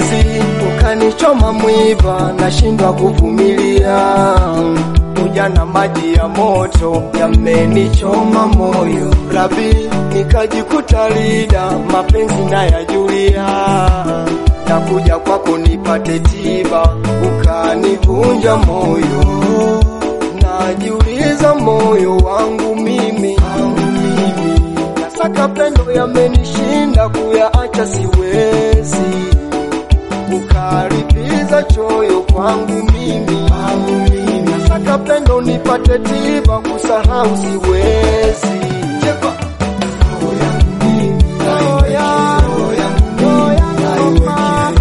penzi ukanichoma mwiba, nashindwa kuvumilia. Ujana maji ya moto yamenichoma moyo, Rabi nikajikuta lida, mapenzi nayajulia. Nakuja kwako nipate tiba, ukanivunja moyo. Najiuliza moyo wangu mimi, nasaka pendo yamenishinda, kuyaacha siwezi ukaribiza choyo kwangu mimi, nasaka pendo nipate tiba, kusahau siwezi. Cheka. Roho yangu mimi, roho yangu, roho yangu mama,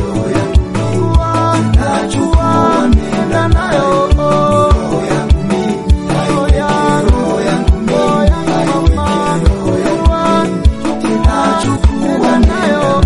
najua nenda nayo. Roho yangu mimi, roho yangu, roho yangu mama, najua nachukua nayo.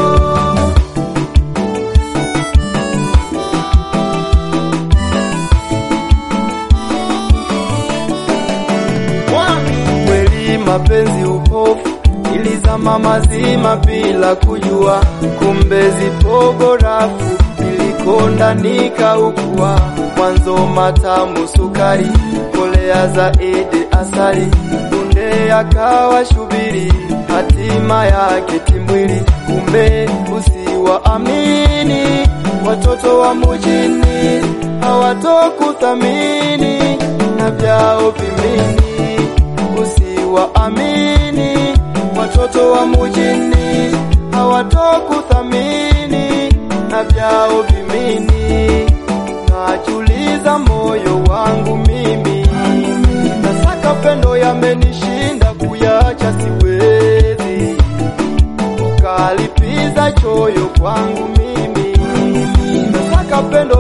Kweli mapenzi upofu, ilizama mazima bila kujua, kumbe zipo barafu, nilikonda nikaugua. Mwanzo matamu sukari, kolea zaidi asali, kunde akawa shubiri, hatima yake timwili. Kumbe usiwaamini watoto wa mujini, hawatokuthamini na vyao vimini usiwaamini watoto wa mujini, hawatokuthamini na vyao vimini. Najuliza moyo wangu mimi, nasaka pendo yamenishinda, kuyacha siwezi, ukalipiza choyo kwangu mimi, nasaka pendo